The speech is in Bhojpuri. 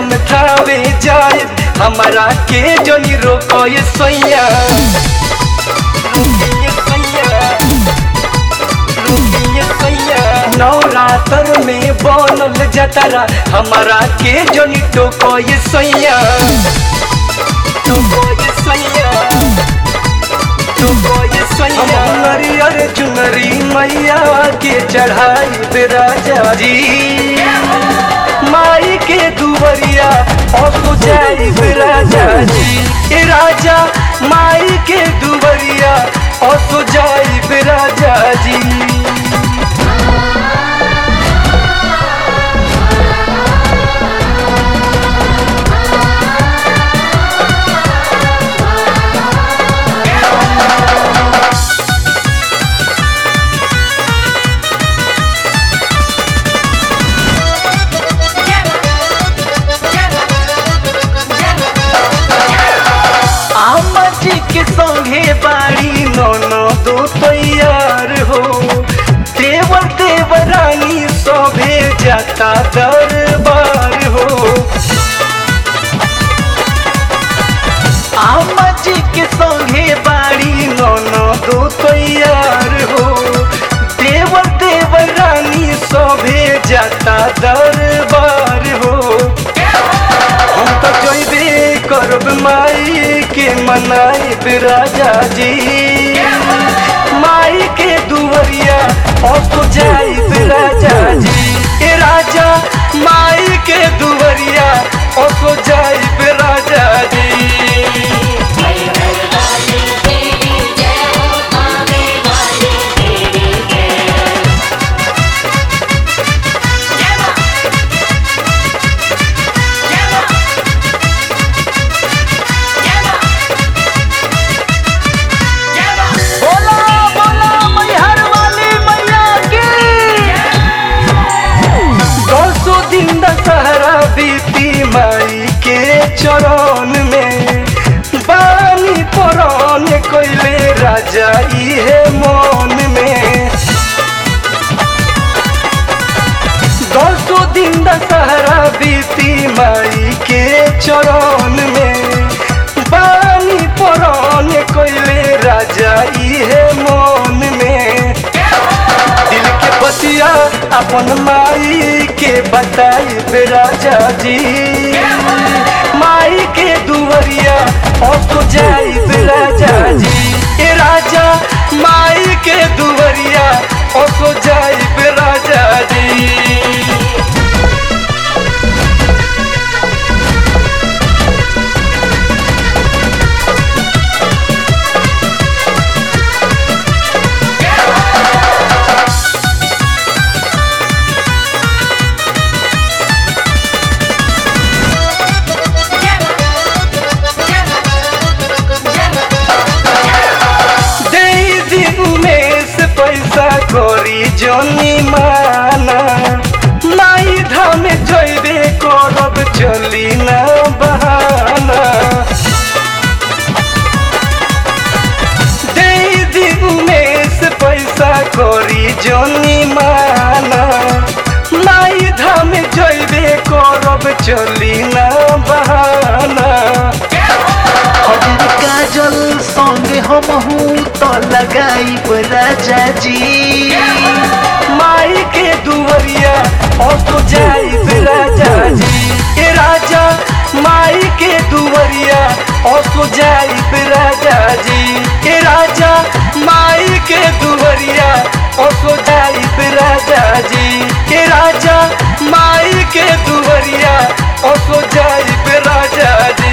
हम थावे जाए हमारा के जनी रोको ये सैया रुकिए सैया रुकिए सैया नवरात्र में बनल जतरा हमारा के जनी टोको ये सैया टोको ये सैया टोको ये सैया नरियर चुनरी मैया के चढ़ाई राजा जी माई के दुवरिया और जाई राजा जी ए राजा माई के दुवरिया और जाई राजा जी आमा जी के संगे बाड़ी नौनो दो तैयार हो देवर देवरानी सभे जाता दरबार हो आमा जी के संगे बाड़ी नौनो दो तैयार हो देवर देवरानी सभे जाता दरबार हो हम तो जइबे करब माई के मनाई राजा जी माई के दुवरिया और तो जाई राजा जी ए राजा माई के दुवरिया और तो जाई राजा जी बोला बोला मैहर वाली मैया की दसो दिन दशहरा बीती माई के चरण में बानी पुरान कोइले राजा इहे मन में दसो दिन दशहरा बीती माई के चरण में बानी पुरान कोइले राजा इहे मन में दिल के बतिया अपन माई के बताई राजा जी माई के दुवरिया और तो जाई राजा जी ए राजा माई के दुवरिया और तो जाई राजा जी दे दिन में से पैसा करी जनी माना माई धाम जइबे करब चली ना बहाना दे दिन में से पैसा करी जनी माना माई धाम जइबे करब चली ना बहाना हजर काजल संगे हमहू तो लगाई राजा जी माई के दुवरिया और तो जाई राजा जी ए राजा माई के दुवरिया और तो जाई राजा जी ए राजा माई के दुवरिया और तो जाई राजा जी ए राजा माई के दुवरिया और तो जाई राजा जी